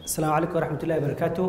asalaamu calaykum waraxmat ullahi barakaatu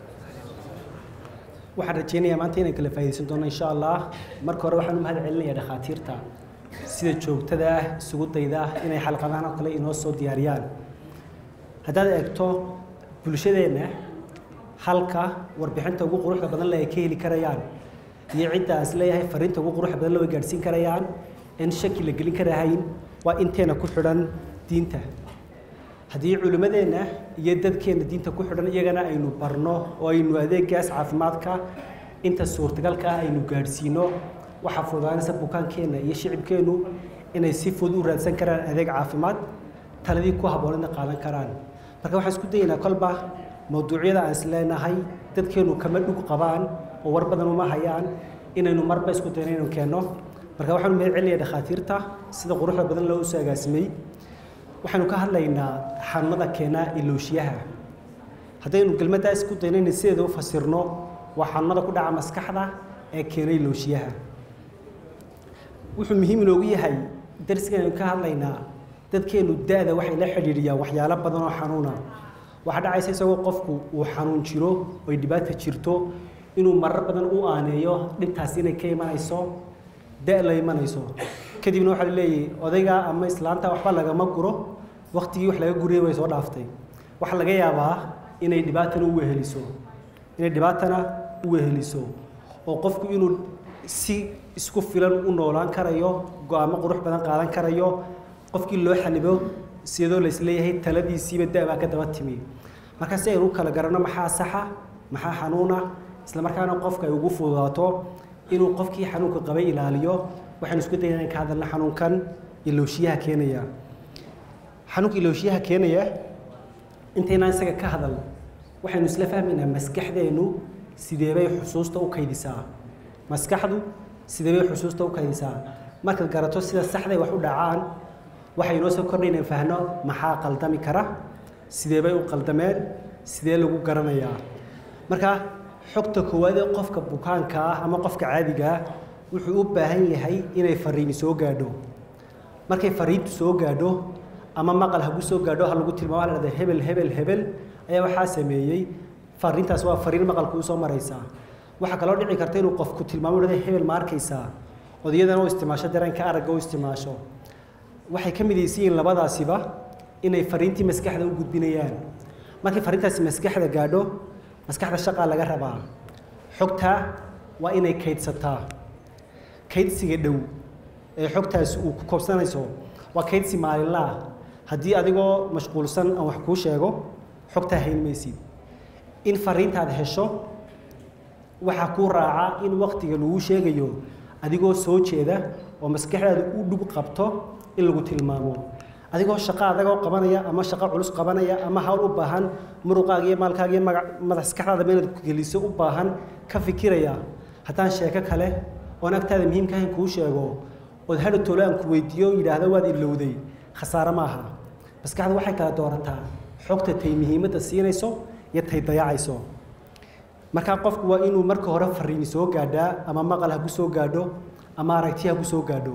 waxaan rajeynayaa maanta inaan kala faa'iidaysan doono insha allah marka hore waxaan u mahad celinayaa dhakhaatiirta sida joogtada ah isugu dayda ah inay xalqadahan oo kale inoo soo diyaariyaan haddaad eegto bulshadeenna halka warbixinta ugu quruxda badan le ay ka heli karayaan iyo cidda aan is leeyahay fariinta ugu quruxda badan le way gaadhsiin karayaan in shaki la gelin karahayn waa inteena ku xidhan diinta haddii culimmadeenna iyo dadkeenna diinta ku xidhan iyagana aynu barno oo aynu adeegaas caafimaadka inta suurtagalka ah aynu gaadhsiino waxaa fududaanaysa bukaankeenna iyo shicibkeennu inay si fudud u raadsan karaan adeeg caafimaad taladii ku habboonadna qaadan karaan marka waxaan isku dayaynaa kolba mawduucyada aan is leenahay dadkeennu kama dhug qabaan oo war badan uma hayaan inaynu marba isku dayno inaynu keenno marka waxaanu mahad celinayaa dhakhaatiirta sida quruxda badan loo soo agaasimay waxaanu ka hadlaynaa xanuunada keena ilooshiyaha haddaynu kelmaddaa isku dayno inay sideeda u fasirno waa xanuunada ku dhaca maskaxda ee keena ilooshiyaha wuxuu muhiim inoogu yahay darsigaynu ka hadlaynaa dadkeennu da-da waxay la xidhiidhiyaan waxyaalo badan oo xanuuna waxaa dhacaysa isagoo qofku uu xanuun jiro oy dhibaata jirto inuu marar badan u aaneeyo dhibtaasi inay ka imanayso da la imanayso kadibna waxaa laleeyahay odayga ama islaanta waxba lagama guro waktigii wax laga guriyay way soo dhaaftay waxaa laga yaabaa inay dhibaatana u weheliso inay dhibaatana u weheliso oo qofku inuu si isku filan u noolaan karayo go-aamo qurux badan qaadan karayo qofkii loo xalibo sidoo laisleeyahay taladiisiiba da-baa ka daba timi marka si aynu u kala garanno maxaa saxa maxaa xanuuna isla markaana qofka ay ugu fududaato inuu qofkii xanuunka qabay ilaaliyo waxaynu isku dayna ka hadalna xanuunkan ilooshiyaha keenaya xanuunka ilooshiyaha keenaya intaynaan isaga ka hadal waxaynu isla fahmaynaa maskaxdeennu sideebay xusuusta u kaydisaa maskaxdu sideebay xusuusta u kaydisaa markaad garato sida saxday wax u dhacaan waxay inoo soo kordhay inaan fahno maxaa qaldami kara sideebay u qaldameen sidee lagu garanayaa marka xogta koowaad ee qofka bukaanka ah ama qofka caadiga ah wuxuu u baahan yahay inay fariini soo gaadho markay fariintu soo gaadho ama maqal hagu soo gaadho ha lagu tilmaamo la dhahda hebel hebel hebel ayaa waxaa sameeyey fariintaas waa fariin maqalku usoo maraysaa waxaa kaloo dhici karta inuu qofku tilmaamo dhahda hebel ma arkaysaa odayadana u isticmaasho dareenka aragga u isticmaasho waxay ka midaysan yihiin labadaasiba inay fariintii maskaxda u gudbinayaan markay fariintaasi maskaxda gaadho maskaxda shaqaa laga rabaa xogtaa waa inay kaydsataa kaydsiga dhow ee xogtaasi uu ku koobsanayso waa kaydsi maalinlaah haddii adigoo mashquulsan aan wax kuu sheego xogtaa hayn maysid in fariintaad hesho waxaa kuu raaca in waktiga lagu sheegayo adigoo soo jeeda oo maskaxdaada u dhug qabto in lagu tilmaamo adigoo shaqo adagoo qabanaya ama shaqo culus qabanaya ama hawl u baahan muruqaaga iyo maalkaaga iyo maskaxdaada inaad geliso u baahan ka fikiraya haddaan sheeko kale oon agtaada muhiimka ahayn kuu sheego ood hadha tolo aan ku weydiiyo yidhaahda waad ilowday khasaare maaha maskaxdu waxay kala doorataa xogta tay muhiimadda siinayso iyo tay dayacayso markaa qofku waa inuu marka hore fariini soo gaadhaa ama maqal ha ku soo gaadho ama aragti ha ku soo gaadho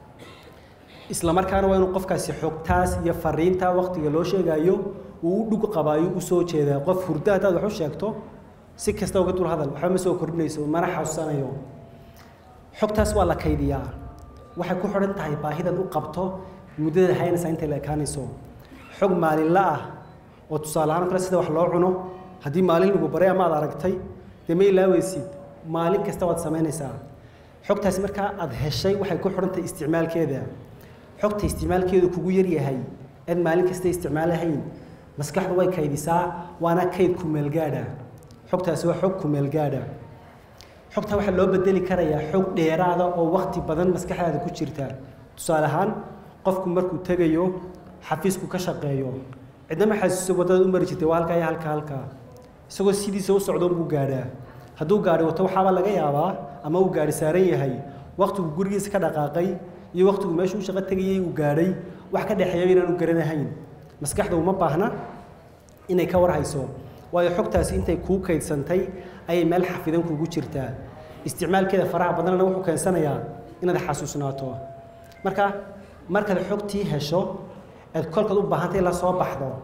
isla markaana waa inuu qofkaasi xogtaas iyo fariinta waktiga loo sheegayo uu u dhug qabaayo u soo jeedaa qof hurdo haddaad wax u sheegto si kasta uga dul hadal waxba ma soo kordhinayso mana xasuusanayo xogtaas waa la kaydiyaa waxay ku xidhan tahay baahidan u qabto muddada haynaysaa intay la ekaanayso xog maalinla ah oo tusaale ahaan kale sida wax loo cuno haddii maalin lagu baray ama aad aragtay dee ma ilaaweysid maalin kasta waad samaynaysaa xogtaasi markaa aad heshay waxay ku xidhan tahay isticmaalkeeda xogta isticmaalkeedu kugu yaryahay aad maalin kasta isticmaalahayn maskaxdu way kaydisaa waana kayd kumeelgaadha xogtaasi waa xog kumeelgaadha xogta waxaa loo bedeli karayaa xog dheeraada oo wakti badan maskaxdaada ku jirta tusaale ahaan qofku markuu tegayo xafiisku ka shaqeeyo cidnama xasuuso waddada u mari jirtay waa halkaa iyo halka halkaa isagoo sidiisa u socdoon buu gaadhaa hadduu gaadhi wato waxaaba laga yaabaa ama uu gaadhi saaran yahay waktigu gurigiisa ka dhaqaaqay iyo waktigu meeshuu shaqo tegayay uu gaadhay wax ka dhexeeya inaanu garanahayn maskaxda uma baahna inay ka warhayso waayo xogtaasi intay kuu kaydsantay ayay meel xafidan kugu jirtaa isticmaalkeeda faraha badanna wuxuu keensanayaa inaad xasuusnaato marka markaad xogtii hesho aad kolkaad u baahantay la soo baxdo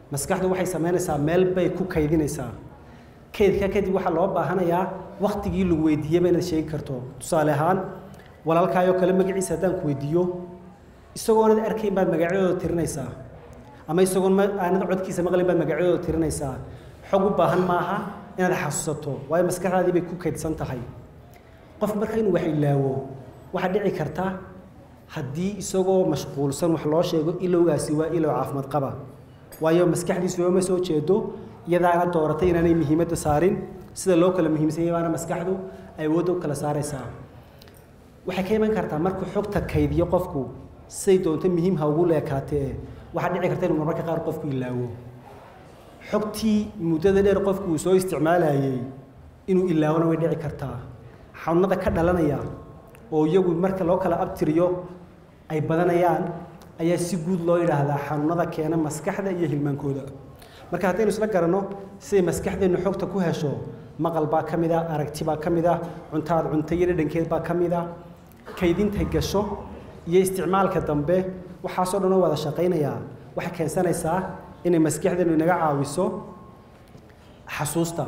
maskaxdu waxay samaynaysaa meel bay ku kaydinaysaa kaydka kadib waxaa loo baahanayaa waktigii lagu weydiiyeyba inaad sheegi karto tusaale ahaan walaalkaayoo kale magaciisa haddaan ku weydiiyo isagoonad arkayn baad magacyadooda tirinaysaa ama isagoon aanad codkiisa maqlin baad magacyadooda tirinaysaa xog u baahan maaha inaad xasuusato waayo maskaxdaadii bay ku kaydsan tahay qof marka inuu wax ilaawo waxaa dhici karta haddii isagoo mashquulsan wax loo sheego ilowgaasi waa ilow caafimaad qaba waayo maskaxdiisu ooma soo jeedo iyadaana dooratay inaanay muhiimadda saarin sida loo kala muhiimsan yahay baana maskaxdu awoodda u kala saaraysaa waxay ka iman kartaa markuu xogta kaydiyo qofku siday doonto muhiim ha ugu leekaatee waxaa dhici karta inuu marmarka qaar qofku ilaawo xogtii muddada dheer qofku uu soo isticmaalayay inuu ilaawona way dhici kartaa xanuunada ka dhalanaya oo iyagu marka loo kala abtiriyo ay badanayaan ayaa si guud loo yidhaahdaa xanuunada keena maskaxda iyo hilmaankooda marka haddaynu isla garanno siday maskaxdeennu xogta ku hesho maqal baa ka mid a aragti baa ka mid a cuntaad cunta iyo dhadhankeed baa ka mid a kaydintay gasho iyo isticmaalka dambe waxaasoo dhan oo wada shaqaynayaa waxay keensanaysaa inay maskaxdeennu inaga caawiso xasuusta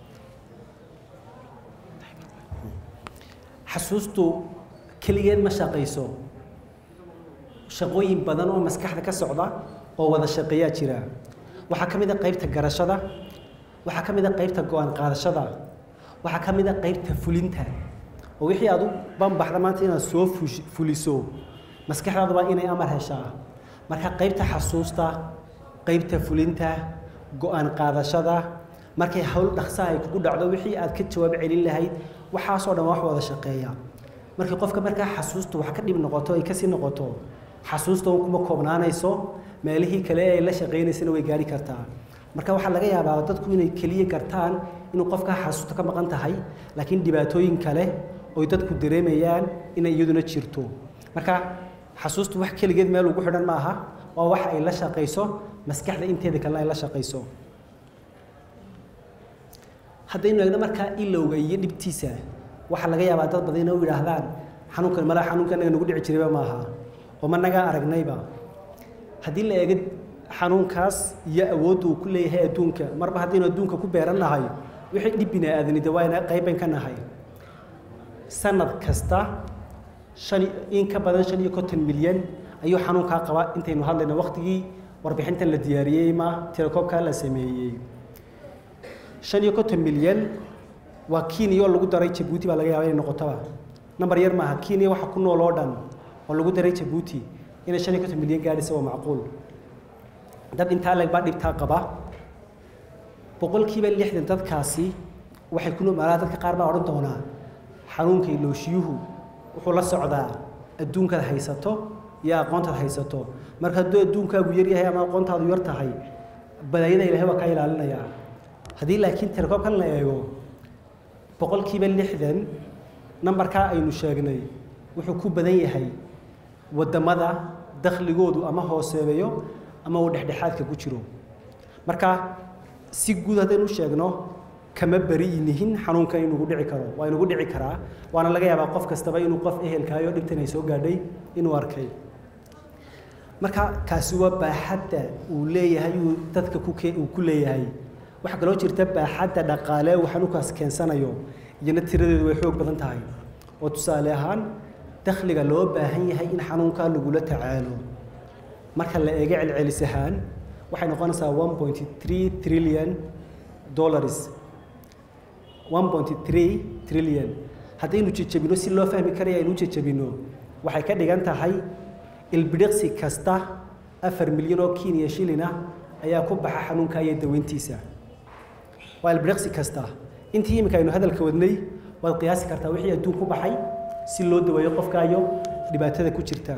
xasuustu keligeed ma shaqayso shaqooyin badan oo maskaxda ka socda oo wada shaqeeyaa jira waxaa ka mid a qaybta garashada waxaa ka mid a qaybta go-aan qaadashada waxaa ka mid a qaybta fulinta oo wixii aad u banbaxda maanta inaad soo fuliso maskaxdaadu waa inay amar heshaa marka qaybta xasuusta qaybta fulinta go-aan qaadashada markay hawl dhaqsaha ay kugu dhacdo wixii aad ka jawaab celin lahayd waxaasoo dhan wax wada shaqeeya markii qofka markaa xasuusta wax ka dhib noqoto ay kasii noqoto xasuusta un kuma koobnaanayso meelihii kale ay la shaqaynaysana way gaari kartaa marka waxaa laga yaabaa dadku inay keliya gartaan inuu qofkaa xasuusta ka maqan tahay laakiin dhibaatooyin kale oy dadku dareemayaan inay iyaduna jirto marka xasuustu wax keligeed meel ugu xidhan maaha waa wax ay la shaqayso maskaxda inteeda kalena ay la shaqayso haddaynu eegno markaa ilowga iyo dhibtiisa waxaa laga yaabaa dad badan inay u yidhaahdaan xanuunkan malaa xanuunka anaga nagu dhici jirayba maaha oo ma nagaa aragnayba haddii la eego xanuunkaas iyo awoodda uu ku leeyahay adduunka marba haddaynu adduunka ku beerannahay wixii dhib bini aadanida waa ina qayban ka nahay sanad kasta shan in ka badan shan iyo konton milyan ayuu xanuunkaa qabaa intaynu hadlayno waqtigii warbixintan la diyaariyey ma tirakoobkaa la sameeyey shan iyo konton milyan waa kenya oo lagu daray jabuuti baa laga yaaba inay noqotoba number yar maaha kenya waxa ku nool oo dhan oo lagu daray jabuuti inay shan iyo konton milyan gaadhaysa waa macquul dad intaa leg baa dhibtaa qaba boqolkiiba lixdan dadkaasi waxay ku noolaa dadka qaar baa odhan doonaa xanuunka ilooshiyuhu wuxuu la socdaa adduunkaad haysato iyo aqoontaad haysato marka hadduu adduunkaagu yar yahay ama aqoontaadu yar tahay balaayada ilaahay waa kaa ilaalinayaa haddii laakiin tirakoobkan la eego boqolkiiba lixdan nambarkaa aynu sheegnay wuxuu ku badan yahay waddamada dakhligoodu ama hooseeyo ama uu dhexdhexaadka ku jiro marka si guud haddaynu sheegno kama beri nihin xanuunkan inugu dhici karo waa inugu dhici karaa waana laga yaabaa qof kastaba inuu qof ehelkaayo dhibtan ay soo gaadhay inuu arkay marka kaasi waa baaxadda uu leeyahay uu dadka ku uu ku leeyahay waxaa kaloo jirta baaxadda dhaqaale uu xanuunkaas keensanayo iyana tiradeedu way xoog badan tahay oo tusaale ahaan dakhliga loo baahan yahay in xanuunkaa lagula tacaalo marka la eego celcelis ahaan waxay noqonaysaa one point three trillion dollars one point three trillion haddaynu jejebino si loo fahmi karaya aynu jejebino waxay ka dhigan tahay ilbidhiqsi kasta afar milyan oo kenya shilin ah ayaa ku baxa xanuunka iyo daweyntiisa waa ilbidhiqsi kasta intii iminka aynu hadalka wadnay waad qiyaasi kartaa wixii adduun ku baxay si loo daweeyo qofkaayo dhibaatada ku jirta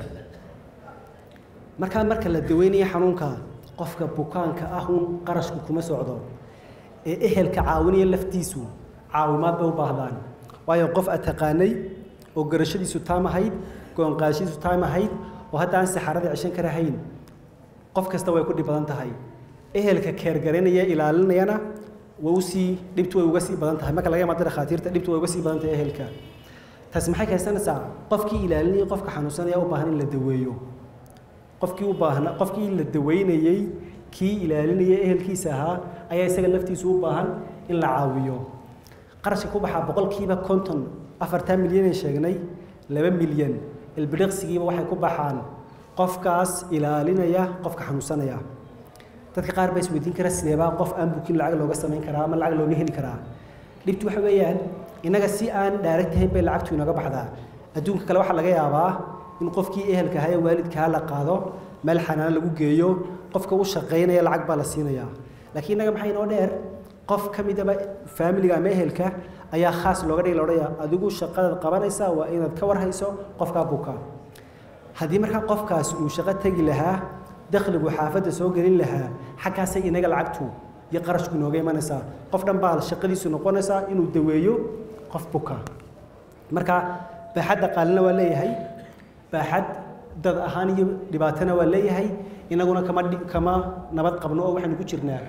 markaa marka la daweynayo xanuunka qofka bukaanka ah uun qarashku kuma socdo ee ehelka caawinaya laftiisu caawimaad bay u baahdaan waayo qof aad taqaanay oo garashadiisu taam ahayd go-aanqaadashadiisu taam ahayd oo hadda aan saxarada ceshan karahayn qof kasta way ku dhib badan tahay ehelka keergaraynaya ilaalinayana way usii dhibtu way uga sii badan tahay marka laga imaado dhakhaatiirta dhibtu way uga sii badan tahay ehelka taasi maxay keensanaysaa qofkii ilaalinaya qofka xanuunsanaya u baahan in la daweeyo qofkii u baahna qofkii la daweynayey kii ilaalinaya ehelkiisa ahaa ayaa isaga laftiisu u baahan in la caawiyo qarashka ku baxaa boqolkiiba konton afartan milyan ay sheegnay laba milyan ilbidhiqsigiiba waxay ku baxaan qofkaas ilaalinaya qofka xanuunsanaya dadka qaar baa isweydiin kara sideebaa qof aan bukin lacag looga samayn karaa ama lacag looga heli karaa dhibtu waxa weeyaan innaga si aan dhaaragta ahayn bay lacagtu inaga baxdaa adduunka kale waxaa laga yaabaa in qofkii ehelka ahaa ee waalidkaa la qaado meel xanaan lagu geeyo qofka u shaqaynaya lacag baa la siinayaa laakiin innaga maxaa inoo dheer qof ka midaba faamiliga ama ehelka ayaa khaas looga dhigi laodhaya adigu shaqadaad qabanaysaa waa inaad ka warhayso qofkaa buka haddii markaa qofkaas uu shaqo tegi lahaa dakhligu xaafadda soo gelin lahaa xaggaasay inaga lacagtu iyo qarashku inooga imanaysaa qof dhan baa shaqadiisu noqonaysaa inuu daweeyo qof buka marka baaxadda qaalina waa leeyahay baaxad dad ahaan iyo dhibaatana waa leeyahay inaguna kama kama nabad qabno oo waxaynu ku jirnaa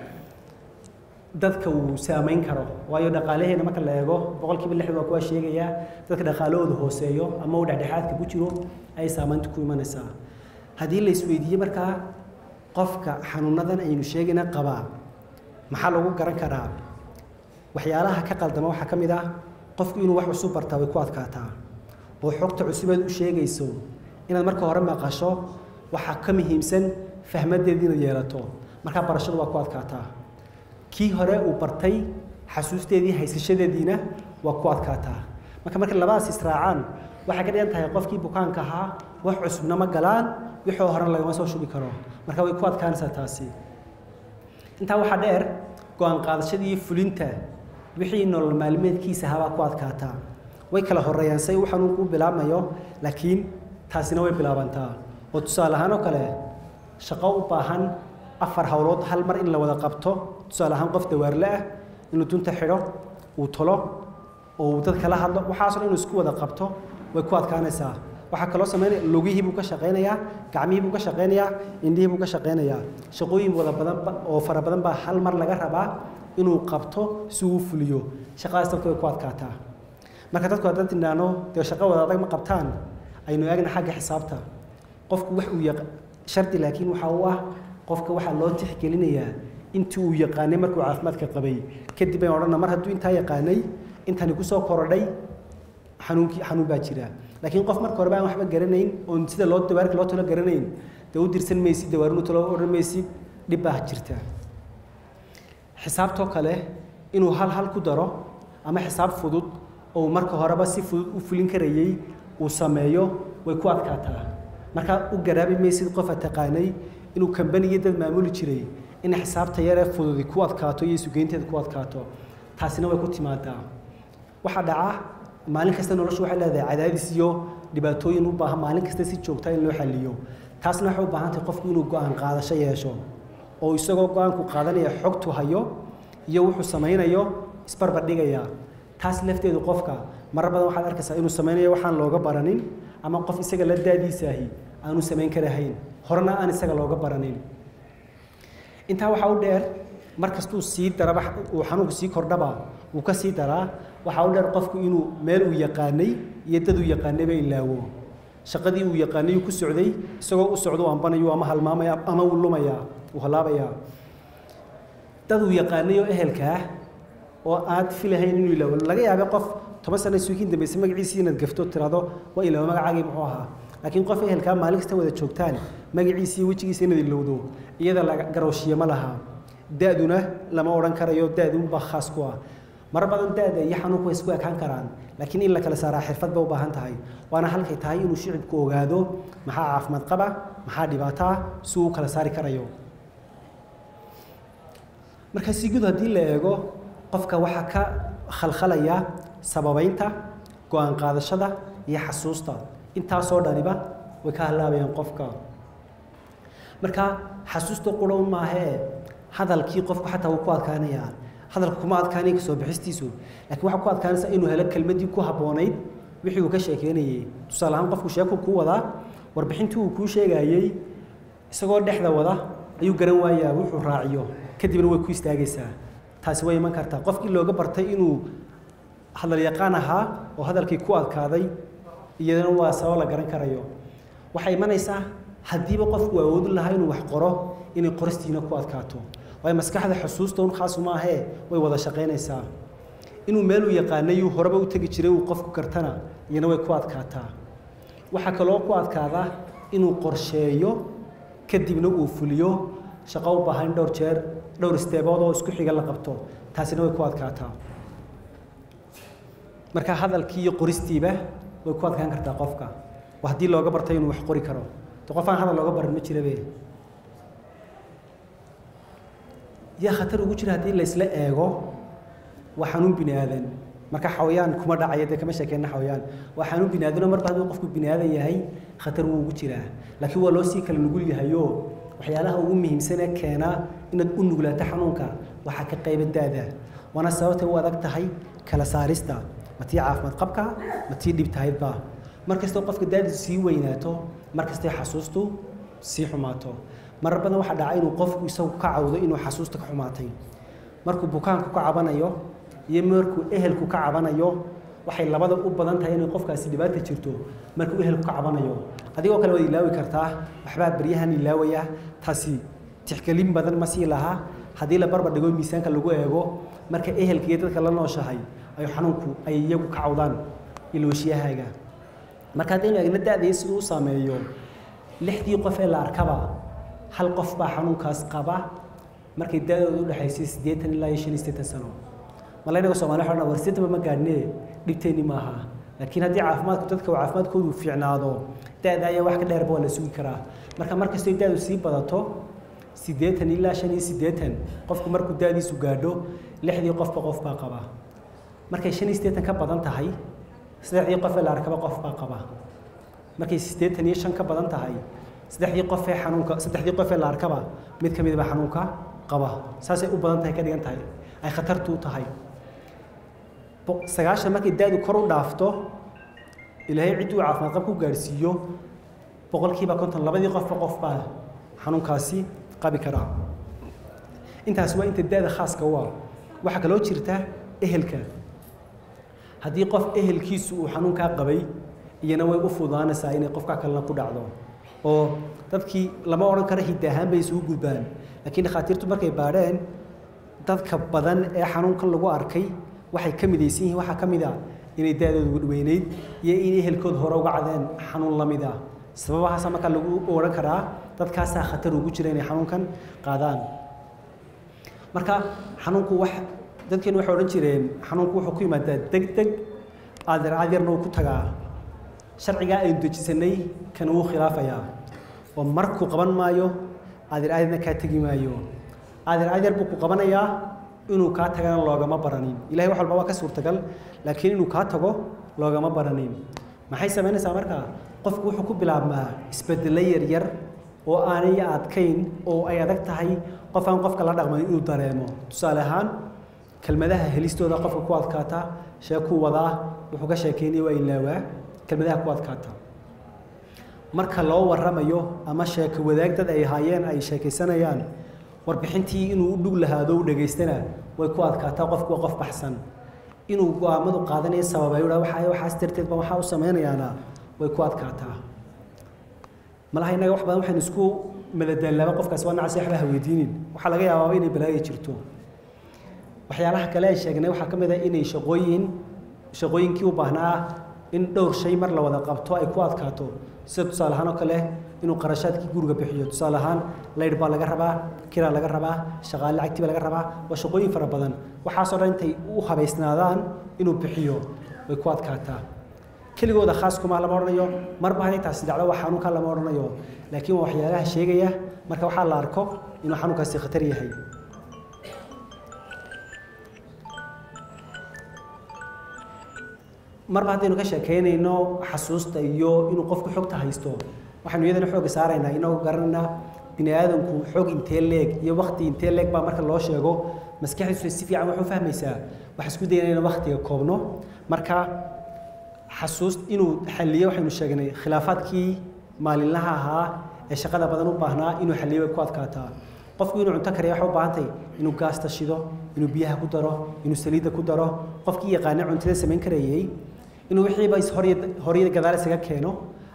dadka uu saamayn karo waayo dhaqaalaheena marka la eego boqolkiiba lixdan waa kuwa sheegayaa dadka dhaqaalahooda hooseeyo ama uu dhexdhexaadka ku jiro ayay saamaynta ku imanaysaa haddii la isweydiiye markaa qofka xanuunadan aynu sheegayna qabaa maxaa lagu garan karaa waxyaalaha ka qaldama waxaa ka mid ah qofku inuu wax cusub bartaa way ku adkaataa oo xogta cusubeed u sheegayso inaad marka hore maqasho waxaa ka muhiimsan fahmadeedii inaad yeelato markaa barashadu waa ku adkaataa kii hore uu bartay xasuusteedii haysashadeediina waa ku adkaataa marka markay labadaas israacaan waxay ka dhigan tahay qofkii bukaanka ahaa wax cusubna ma galaan wixii hore lagama soo shubi karo marka way ku adkaanaysaa taasi intaa waxaa dheer go-aan qaadashadii iyo fulinta wixii nolol maalmeedkiisa ahaa baa ku adkaataa way kala horeeyaan say u xanuunku u bilaabmayo laakiin taasina way bilaabantaa oo tusaale ahaan oo kale shaqo u baahan afar howlood hal mar in la wada qabto tusaale ahaan qof dawaarle ah inuu dunta xidho uu tolo oo uu dad kala hadlo waxaasoo dhan inuu isku wada qabto way ku adkaanaysaa waxaa kaloo sameynaya lugihii buu ka shaqaynayaa gacmihii buu ka shaqaynayaa indhihii buu ka shaqaynayaa shaqooyin wada badan oo fara badan baa hal mar laga rabaa inuu qabto si uu fuliyo shaqadaas dadku way ku adkaataa marka dadku haddaan tidhaahno dee shaqo wada adag ma qabtaan aynu eegna xagga xisaabta qofku wax uu yaq shardi laakiin waxa uu ah qofka waxaa loo tixgelinayaa intii uu yaqaanay markuu caafimaadka qabay kadib ayaan odhana mar hadduu intaa yaqaanay intani kusoo korodhay xanuunkii xanuun baa jira laakiin qof marka horeba aan waxba garanayn oon sida loo dawaarka loo talo garanayn dee u dirsan maysid dawaarinu talo odhan maysid dhib baa jirta xisaabtoo kale inuu hal hal ku daro ama xisaab fudud oo marka horeba si fudud u fulin karayay uu sameeyo way ku adkaataa markaa u garaabi maysid qofa taqaanay inuu kambanigii dad maamuli jiray in xisaabta yaree fududi ku adkaato iyo isugeynteeda ku adkaato taasina way ku timaadaa waxaa dhaca maalin kasta noloshu waxay leedahay cadaadis iyo dhibaatooyin u baahan maalin kasta si joogta in loo xaliyo taasna waxay u baahan tahay qofku inuu go-aan qaadasho yeesho oo isagoo go-aanku qaadanaya xogtu hayo iyo wuxuu samaynayo isbarbardhigaya taas lafteedu qofka marar badan waxaad arkaysaa inuu samaynayo waxaan looga baranin ama qof isaga la daadiisaahi aanu samayn karahayn horena aan isaga looga baranin intaa waxaa u dheer mar kastuu sii daraba uu xanuunku sii kordhaba wuu ka sii daraa waxaa u dheer qofku inuu meel uu yaqaanay iyo dad uu yaqaanayba ilaawo shaqadii uu yaqaanay uu ku socday isagoo u socdo ambanayo ama halmaamaya ama uu lumaya uu halaabayaa dad uu yaqaanay oo ehelkaa oo aad filahayn inuu ilaawo laga yaabay qof toban sana suukiin dambaysa magaciisii inaad gafto tiraado waa ilaawo magacaagii muxuu ahaa laakiin qof ehelkaa maalin kasta wada joogtaan magaciisa iyo wejigiisa inaad ilowdo iyada laga garowshiye ma laha da-duna lama odhan karayo da-duunbaa khaas ku ah mar badan da-da iyo xanuunku way isku ekaan karaan laakiin in la kala saaraa xirfad bay u baahan tahay waana halkay tahay inuu shicibku ogaado maxaa caafimaad qaba maxaa dhibaato ah si uu kala saari karayo marka si guud haddii la eego qofka waxaa ka khalkhalaya sababeynta go-aan qaadashada iyo xasuusta intaasoo dhaniba way ka halaabayaan qofka marka xasuusta qura un maahee hadalkii qofku xataa wuu ku adkaanayaa hadalka kuma adkaanaya kasoo bixistiisu laakiin waxaa ku adkaanaysa inuu helo kelmadii ku habboonayd wixii uu ka sheekeynayay tusaale ahaan qofku sheeku kuu wadaa warbixintii uu kuu sheegayey isagoo dhexda wada ayuu garan waayaa wuxuu raaciyo kadibna way ku istaagaysaa taasi way iman kartaa qofkii looga bartay inuu hadal yaqaan ahaa oo hadalkii ku adkaaday iyadana waa sabab la garan karayo waxay imanaysaa haddiiba qofku awoodi lahaa inuu wax qoro inay qoristiina ku adkaato waayo maskaxda xusuusta un khaasu ma ahee way wada shaqaynaysaa inuu meel uu yaqaanay uu horeba u tegi jiray uu qofku kartana iyana way ku adkaataa waxaa kaloo ku adkaada inuu qorsheeyo kadibna uu fuliyo shaqo u baahan dhowr jeer dhowr isteebood oo isku xiga la qabto taasina way ku adkaataa marka hadalkii iyo qoristiiba way ku adkaan kartaa qofka waa haddii looga bartay inuu wax qori karo de qof aan hadal looga baran ma jirabe yaa khatar ugu jira haddii laysla eego waa xanuun bini aadan marka xawayaan kuma dhacaya dee kama sheekeyna xawayaan waa xanuun bini aadanoo marba hadduu qofku bini aadan yahay khatar wuu ugu jiraa laakiin waa loo sii kala nugul yahayo waxyaalaha ugu muhiimsanee keena inaad u nuglaato xanuunka waxaa ka qayba daada waana sababtay u adag tahay kala saarista ma tii caafimaad qabka ma tii dhib tahaydba mar kastoo qofka daadiisu sii weynaato mar kastoo xasuustu sii xumaato marar badan waxaa dhaca inuu qofku isagu ka cawdo inuu xasuusta ka xumaatay markuu bukaanku ka cabanayo iyo markuu ehelku ka cabanayo waxay labada u badan tahay inay qofkaasi dhibaata jirto markuu ehelku ka cabanayo adigoo kale waad ilaawi kartaa waxbaa baryahan ilaawaya taasi tixgelin badan ma sii laha haddii la barbar dhigo miisaanka lagu eego marka ehelka iyo dadka la nooshahay ay xanuunku ay iyagu ka cawdaan ilooshiyahaaga marka haddaynu eegna da-dii siduu u saameeyo lixdii qof ee la arkaba hal qof baa xanuunkaas qaba markay da-dooda u dhexaysay siddeetan ilaa iyo shan iyo siddeetan sano mala inaga soomaliya waxaa war siddeetanba ma gaadhne dhibteenni maaha laakiin haddii caafimaadku dadka uu caafimaadkoodu fiicnaado da-da ayaa wax ka dheerba waa la sugi karaa marka mar kastoo da-du sii badato siddeetan ilaa shan iyo siddeetan qofku markuu da-diisu gaadho lixdii qofba qof baa qaba markay shan iyo siddeetan ka badan tahay saddexdii qof ee la arkaba qof baa qaba markay siddeetan iyo shan ka badan tahay saddexdii qof ee xanuunka saddexdii qof ee la arkaba mid ka mid baa xanuunka qaba saasay u badan tahay ka dhigan tahay ay khatartu tahay sagaashan markay da-du kor u dhaafto ilaahay cidduu caafimaad qab ku gaadhsiiyo boqolkiiba konton labadii qofba qof baa xanuunkaasi qabi karaa intaas waa inta da-da khaaska u ah waxaa kaloo jirta ehelka haddii qof ehelkiisu uu xanuunkaa qabay iyana way u fududaanaysaa inay qofka kalena ku dhacdo oo dadkii lama odhan karo hidda ahaan bay isugu gudbaan laakiin dhakhaatiirtu markay baadheen dadka badan ee xanuunkan lagu arkay waxay ka midaysan yihiin waxaa ka mid a inay da-dooda weynayd iyo in ehelkood hore uga cadeen xanuun la mid ah sababahaasa markaa lagu odhan karaa dadkaasaa khatar ugu jira inay xanuunkan qaadaan marka xanuunku wax dadkeenu waxay odhan jireen xanuunku wuxuu ku yimaadaa deg deg aadir aadirna uu ku tagaa sharcigaa aynu dejisanay kan wuu khilaafayaa oo markuu qaban maayo aadir aadirna kaa tegi maayo aadir aadir buu ku qabanayaa inuu kaa tagana loogama baranin ilahay wax walba waa ka suurtagal laakiin inuu kaa tago loogama baranin maxay samaynaysaa markaa qofku wuxuu ku bilaabmaa isbedelo yaryar oo aanay adkayn oo ay adag tahay qof aan qofka la dhaqmayn inuu dareemo tusaale ahaan kelmadaha helistooda qofka ku adkaata sheekuu wadaa wuxuu ka sheekeynaya waa ilaawaa kelmadaha ku adkaata marka loo waramayo ama sheeko wadaag dad ay haayeen ay sheekaysanayaan warbixintii inuu u dhug lahaado u dhegaystana way ku adkaataa qofku waa qof baxsan inuu go-aamadu qaadanayo sababayo waxa waxaas darteed ba waxaa u samaynayaana way ku adkaataa malaha innaga wax badan waxaynu isku madadaalaaba qofkaasi waa nacasi waxba ha weydiinin waxaa laga yaabaa inay balaayo jirto waxyaalaha kale ay sheegnay waxaa ka mid ah inay shaqooyin shaqooyinkii u baahnaa in dhowr shay mar la wada qabto ay ku adkaato sida tusaale ahaan oo kale inuu qarashaadkii guriga bixiyo tusaale ahaan laydh baa laga rabaa kiraa laga rabaa shaqaale lacagtii baa laga rabaa waa shaqooyin fara badan waxaasoo dhan intay u habaysnaadaan inuu bixiyo way ku adkaataa keligooda khaas kuma lama odhanayo marba hadday taasi dhacdo waa xanuunka lama odhanayo laakiin waa waxyaalaha sheegaya marka waxaa la arko inuu xanuunkaasi khatar yahay marba haddaynu ka sheekeynayno xasuusta iyo inuu qofku xogta haysto waxaynu iyadana xooga saaraynaa inagoo garanaynaa bini aadamku xoog intee leeg iyo wakti intee leeg baa marka loo sheego maskaxdiisu si fiican wax u fahmaysaa waxaa isku dayana inaan waktiga koobno marka xasuus inuu xalliyo waxaynu sheegnay khilaafaadkii maalinlaha ahaa ee shaqada badan u baahnaa inuu xalliyo way ku adkaataa qofku inuu cunto kariya waxay u baahantay inuu gaasta shido inuu biyaha ku daro inuu saliidda ku daro qofkii yaqaana cuntada samayn karayay inuu wixiiba horya gadaal isaga keeno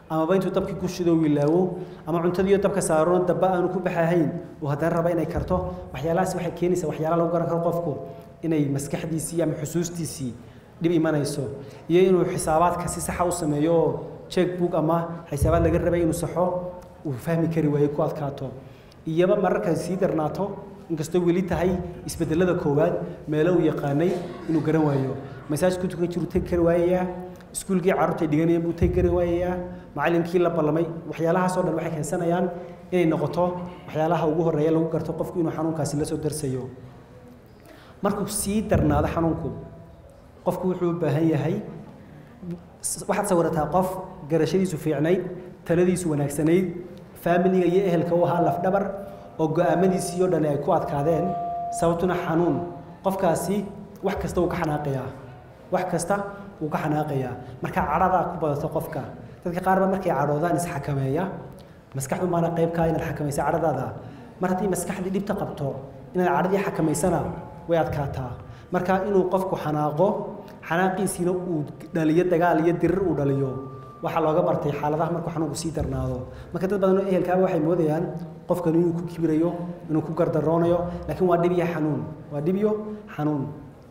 amaba intuu dabkii ku shido wilaawo ama cuntadiiyo dabka saarano daba aanu ku baxahayn uu haddana raba inay karto waxyaalahaas waxay keenaysaa waxyaala lagu garan karo qofku inay maskaxdiisii ama xusuustiisii dhib imanayso iyo inuu xisaabaadka si saxa u sameeyo oo checkbook ama xisaabaad laga rabay inuu saxo uu fahmi kari waayo ku adkaato iyaba mararka sii darnaato inkastoo weli tahay isbedelada koowaad meelo uu yaqaanay inuu garan waayo masaajku tukan jiru tegi kari waayayaa iskuulkii carruurta ay dhiganayeen buu tegi kari waayayaa macallinkii la ballamay waxyaalahaasoo dhan waxay keensanayaan inay noqoto waxyaalaha ugu horreeya lagu garto qofku inuu xanuunkaasi la soo darsayo markuu sii darnaado xanuunku qofku wuxuu u baahan yahay waxaad sawirataa qof garashadiisu fiicnayd taladiisu wanaagsanayd faamiliga iyo ehelka u ahaa lafdhabar oo go-aamadiisii oo dhan ay ku adkaadeen sababtuna xanuun qofkaasi wax kasta wuu ka xanaaqayaa wax kasta wuu ka xanaaqayaa marka cadhadaa ku badato qofka dadka qaar ba markay cadhoodaan isxakameeya maskaxdu maana qaybkaa inaad xakamaysa cadhadaada mar haddii maskaxdii dhibta qabto inaad cadhadii xakamaysana way adkaataa marka inuu qofku xanaaqo xanaaqiisiina uu dhaliyo dagaal iyo dirir uu dhaliyo waxaa looga bartay xaaladaha markuu xanuunku sii darnaado marka dad badan oo ehelkaaba waxay moodayaan qofkan inuu ku kibirayo inuu ku gardaroonayo laakiin waa dhibyo xanuun waa dhibyo xanuun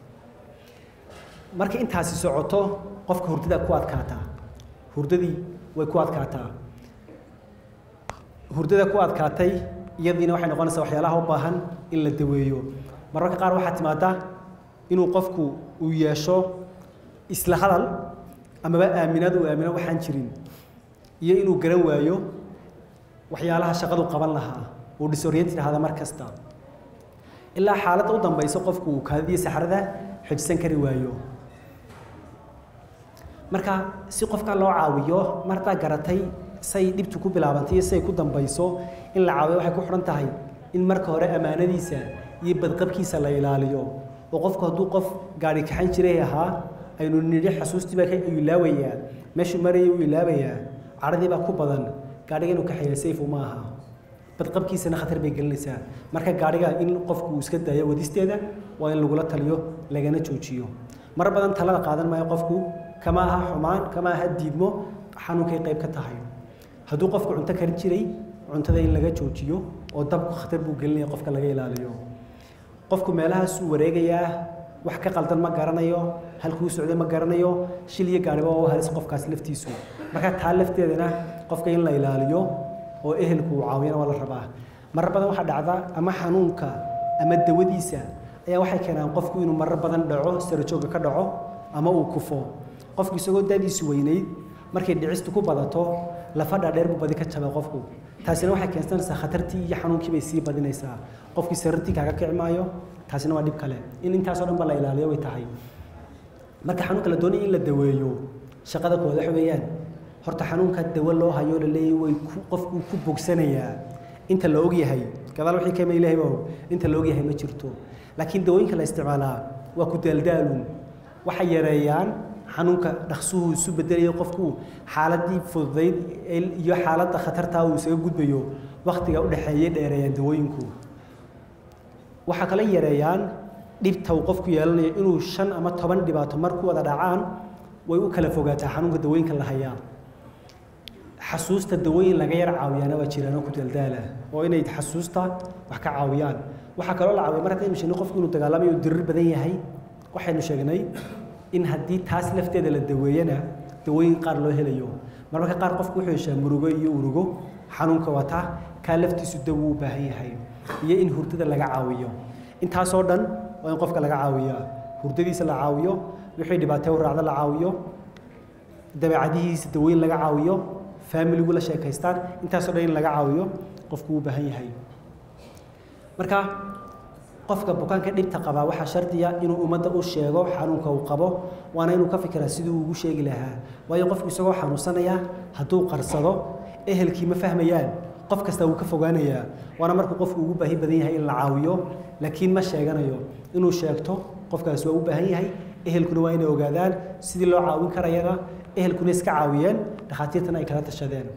marka intaasi socoto qofka hurdada ku adkaataa hurdadii way ku adkaataa hurdada ku adkaatay iyadiina waxay noqonaysaa waxyaalaha u baahan in la daweeyo mararka qaar waxaa timaada inuu qofku uu yeesho isla hadal amaba aaminaad uu aamino waxaan jirin iyo inuu garan waayo waxyaalaha shaqadu qaban lahaa uu disoriented ahada mar kasta ilaa xaaladda u dambayso qofku uu kaadadiyo saxrada xejisan kari waayo marka si qofka loo caawiyo mar haddaa garatay say dhibtu ku bilaabantay iyo say ku dambayso in la caawiyo waxay ku xidhan tahay in marka hore ammaanadiisa iyo badqabkiisa la ilaaliyo oo qofku hadduu qof gaari kaxan jiray ahaa aynu nidhi xasuustii baa ka ilaabayaa meeshuu marayay uu ilaabayaa cadhadii baa ku badan gaadhiga inuu kaxeeya sayfu ma aha badqabkiisana khatar bay gelinaysaa marka gaadhiga in qofku uu iska daayo wadisteeda waa in lagula taliyo lagana joojiyo mar badan talada qaadan maayo qofku kama aha xumaan kama aha diidmo xanuunkay qayb ka tahay hadduu qofku cunto karin jiray cuntada in laga joojiyo oo dabku khatar buu gelinaya qofka laga ilaaliyo qofku meelahaasuu wareegayaa wax ka qaldan ma garanayo halkuu socday ma garanayo shil iyo gaariba waa u halis qofkaas laftiisu marka taa lafteedana qofka in la ilaaliyo oo ehelku uu caawiyana waa la rabaa marar badan waxaa dhacda ama xanuunka ama dawadiisa ayaa waxay keenaan qofku inuu marar badan dhaco sarajooga ka dhaco ama uu kufo qofku isagoo daadiisu weynayd markay dhicistu ku badato lafa dhaadheer buu badi ka jaba qofku taasina waxay keensanaysaa khatartii iyo xanuunkii bay sii badinaysaa qofkii sarartii kaaga kici maayo taasina waa dhib kale in intaasoo dhan ba la ilaaliyo way tahay marka xanuunka la doonaya in la daweeyo shaqada kooda waxa weeyaan horta xanuunka dawo loo hayo la leeyahy way ku qofku ku bogsanayaa inta la ogyahay gadaal wixii kama ilaahay baa inta la ogyahay ma jirto laakiin dawooyinka la isticmaalaa waa ku daaldaalun waxay yareeyaan xanuunka dhaqsuhu isu bedelayo qofku xaaladii fududayd iyo xaaladda khatartaa uu isaga gudbayo waktiga u dhexeeyay dheereeyaan dawooyinku waxaa kale yareeyaan dhibta uu qofku yeelanayo inuu shan ama toban dhibaato mar ku wada dhacaan way u kala fogaataa xanuunka dawooyinka la hayaa xasuusta dawooyin laga yar caawiyaana waa jiraanoo ku daldaala oo inay xasuusta wax ka caawiyaan waxaa kaloo la caawiya mar haddaynu sheegnay qofku inuu dagaalamayo uu dirir badan yahay waxaynu sheegnay in haddii taas lafteeda la daweeyana dawooyin qaar loo helayo marmarka qaar qofku wuxuu heshaa murugo iyo urugo xanuunka wata kaa laftiisu dawo u baahan yahay iyo in hurdada laga caawiyo intaasoo dhan waa in qofka laga caawiyaa hurdadiisa la caawiyo wixii dhibaatee u raacda la caawiyo dabeecadihiisa dawooyin laga caawiyo faamiligu la sheekaystaan intaasoo dhan in laga caawiyo qofku u baahan yahay marka qofka bukaanka dhibta qabaa waxaa shardiya inuu ummadda u sheego xanuunka uu qabo waana inuu ka fikiraa sidii uu ugu sheegi lahaa waayo qofku isagoo xanuunsanaya hadduu qarsado ehelkii ma fahmayaan qof kasta wuu ka fogaanayaa waana markuu qofku ugu baahi badan yahay in la caawiyo laakiin ma sheeganayo inuu sheegto qofkaas waa u baahan yahay ehelkuna waa inay ogaadaan sidii loo caawin karayana ehelkuna iska caawiyeen dhakhaatiirtana ay kala tashadeen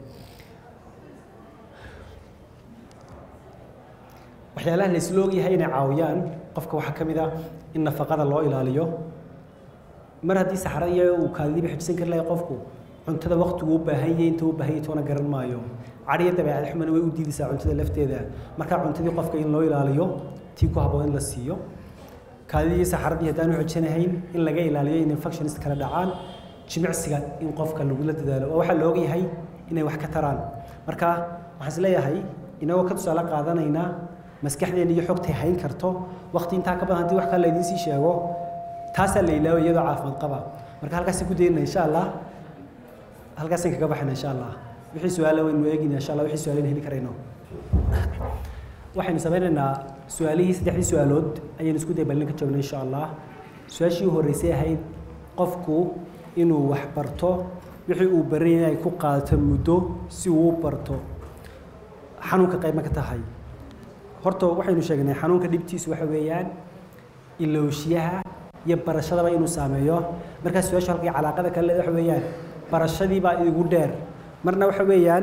waxyaalaha la isla ogyahay inay caawiyaan qofka waxaa ka mid ah in nafaqada loo ilaaliyo mar haddii saxra iyo uu kaadidiiba xibsan kari lahay qofku cuntada waqtigu u baahan yahay inta u baahan yahay toona garan maayo cadhiya dabeecad xumana way u diidaysaa cuntada lafteeda marka cuntadii qofka in loo ilaaliyo tii ku habboon in la siiyo kaadidii saxaradii haddaan u xojanahayn in laga ilaaliyo in infections kala dhacaan jimicsiga in qofka lagula dadaalo oo waxaa la ogyahay inay wax ka taraan marka waxaan isleeyahay inagoo ka tusaale qaadanaynaa maskaxdeena iyo xogtay hayn karto waqti intaa ka badan haddii wax kale laydiin sii sheego taasaa la ilaaway iyadoo caafimaad qaba marka halkaasaan ku daynana insha allah halkaasaan kaga baxayna insha allah wixii su-aala waynu eegina insha allah wixii su-aalayna heli karayno waxaynu samaynaynaa su-aalihii saddexdii su-aalood ayaynu isku day balin ka joogna insha allah su-aashii u horreysay ahayd qofku inuu wax barto wixii uu baran yahay ay ku qaadato muddo si uu u barto xanuunka qayb ma ka tahay horta waxaynu sheegnay xanuunka dhibtiisu waxa weeyaan ilowshiyaha iyo barashadaba inuu saameeyo markaa su-aashu halkii calaaqada kale waxa weeyaan barashadiibaa igu dheer marna waxa weeyaan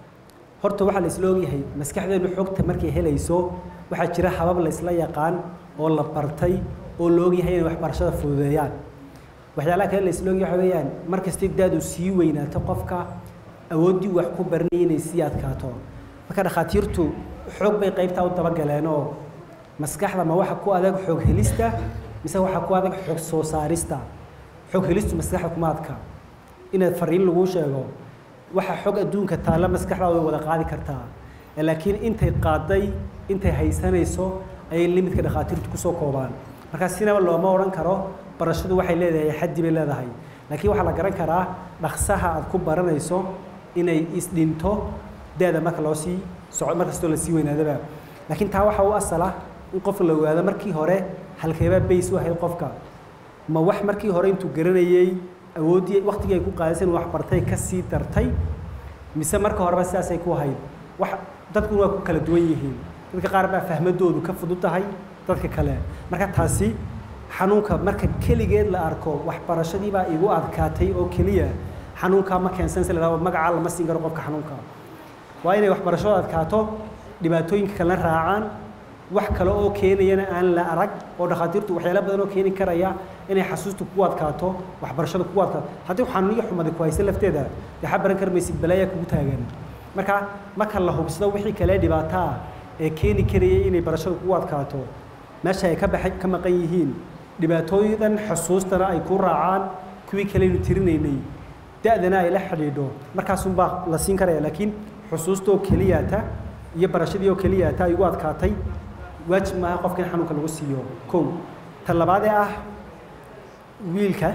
horta waxaa la isla ogyahay maskaxdeenu xogta markay helayso waxaa jira habab la isla yaqaan oo la bartay oo la ogyahay inay waxbarashada fududeeyaan waxyaalaha kale la isla ogyahay waxa weeyaan mar kastay daadu sii weynaato qofka awooddii wax ku baranayay inay sii adkaato marka dhakhaatiirtu xoog bay qaybtaa u dabagaleen oo maskaxda ma waxa ku adag xoog helista mise waxa ku adag xoog soo saarista xoog helistu maskaxda kuma adka inaad fariin lagu sheego waxa xog adduunka taalla maskaxda way wada qaadi kartaa laakiin intay qaaday intay haysanayso ayay limidka dhakhaatiirtu kusoo koobaan markaa sinaba looma odhan karo barashadu waxay leedahay xaddi bay leedahay laakiin waxaa la garan karaa dhaqsaha aad ku baranayso inay isdhinto da-da marka loo sii soco mar kastoo la sii weynaadaba laakiin taa waxaa u asala in qofka la ogaado markii hore halkeebaa bays u ahayd qofka ma wax markii hore intuu garanayey awooddii waqtigii ay ku qaadaysa in wax bartay ka sii dartay mise marka horeba sidaasay ku ahayd wax dadkuna waa ku kala duwan yihiin dadka qaar baa fahmadoodu ka fudud tahay dadka kale marka taasi xanuunka marka keligeed la arko waxbarashadii baa igu adkaatay oo keliya xanuunkaa ma keensanaysa la yidhahdo magacaa lama siin karo qofka xanuunka waa inay waxbarashadu adkaato dhibaatooyinka kalena raacaan wax kale oo keenayana aan la arag oo dhakhaatiirtu waxyaala badan oo keeni karaya inay xasuustu ku adkaato waxbarashada kugu adkaato haddii xanuun iyo xumadi ku haysa lafteeda dee xa baran karmaysid balaayaa kugu taagan marka marka la hubsado wixii kale dhibaataa ee keeni karaya inay barashada kugu adkaato meesha ay ka baxay ka maqan yihiin dhibaatooyidan xusuustana ay ku raacaan kuwii kaleynu tirinaynay da-dana ay la xidhiidho markaasunbaa la siin karaya laakiin xusuustoo keliyaata iyo barashadii oo keliyaata ay ugu adkaatay waajib maaha qofka in xanuunka lagu siiyo kow ta labaadee ah wiilka